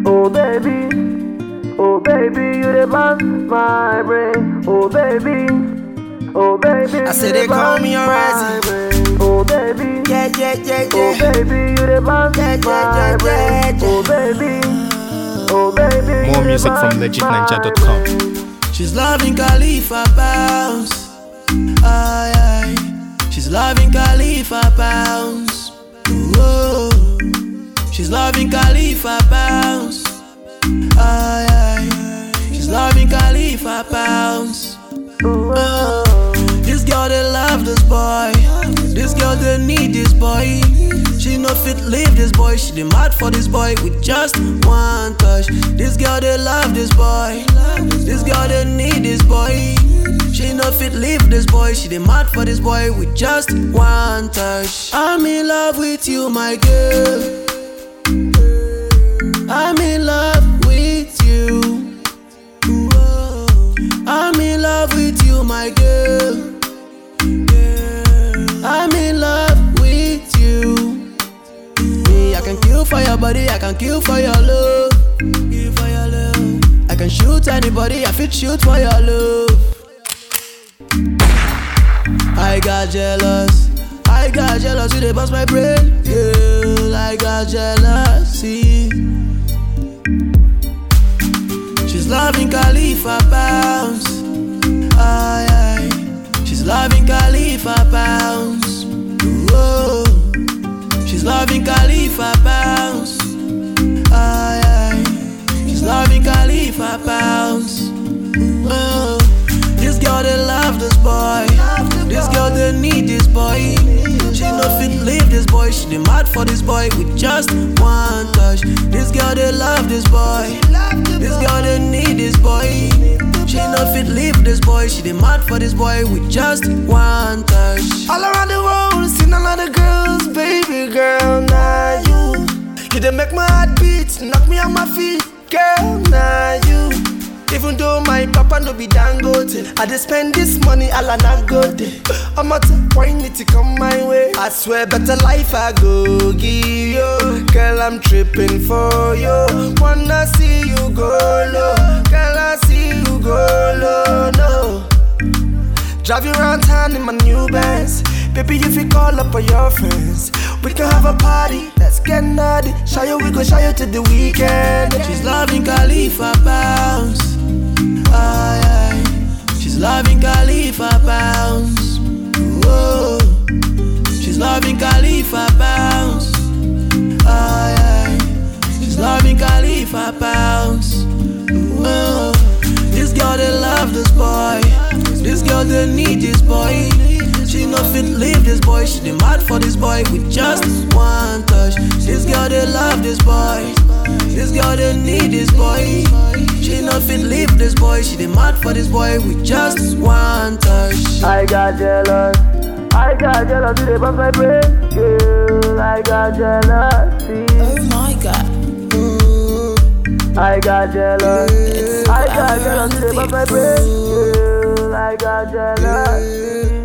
Oh baby, oh baby, you the bounce my brain. Oh baby, oh baby, I said you they the call me bounce a my brain. Oh baby, Yeah, yeah, yeah, oh yeah. baby, you the bounce Yeah, yeah, my yeah, brain. yeah, yeah. Oh baby, oh baby, More you the music from bounce legitninja.com. my brain. She's loving Khalifa bounce. Aye, aye. She's loving Khalifa bounce. Whoa. She's loving Khalifa bounce. Aye, aye. She's loving Khalifa bounce. Oh. This girl they love this boy. This girl they need this boy. She no fit leave this boy. She dey mad for this boy with just one touch. This girl they love this boy. This girl they need this boy. She no fit leave this boy. She dey mad for this boy with just one touch. I'm in love with you, my girl. I'm in love with you. Whoa. I'm in love with you, my girl. I'm in love with you. Me, I can kill for your body, I can kill for your love. Kill for your love. I can shoot anybody, I fit shoot for your love. I got jealous. I got jealous, you they bust my brain. Girl, I got jealousy. She's loving Khalifa bounce. Aye, aye. She's loving Khalifa bounce. Whoa. She's loving Khalifa bounce. Aye, aye. She's loving Khalifa bounce. Whoa. This girl they love this boy. This girl they need this boy. She no fit leave this boy. She dey mad for this boy with just one touch. This girl they love this boy. This girl they need this boy. She no fit leave this boy. She dey mad for this boy with just one touch. All around the world, seen a lot of girls, baby girl, now you. You done make my heart beat, knock me on my feet, girl, now you. Even though my papa no be dangote, I just spend this money all on a good day. I'm at point it to come my way. I swear, better life I go give you. Girl, I'm tripping for you. Wanna see you go low, girl, I see you go low, no. Drive you around town in my new Benz. Baby, if you call up all your friends, we can have a party. Let's get naughty. Show you, we go show you to the weekend. She's loving Khalifa bounce. Aye, aye. She's loving Khalifa bounce. Whoa. She's loving Khalifa bounce. Aye, aye. She's loving Khalifa bounce. Whoa. This girl they love this boy. This girl they need this boy. She no fit leave this boy. She dey mad for this boy with just one touch. This girl they love this boy. This girl they need this boy. She no fit leave this boy. She dey mad for this boy with just one touch. I got jealous. I got jealous, you dey bust my brain. Girl, I got jealousy. Oh my god. I got jealous. I got jealous, you dey bust my brain. Girl, I got jealousy.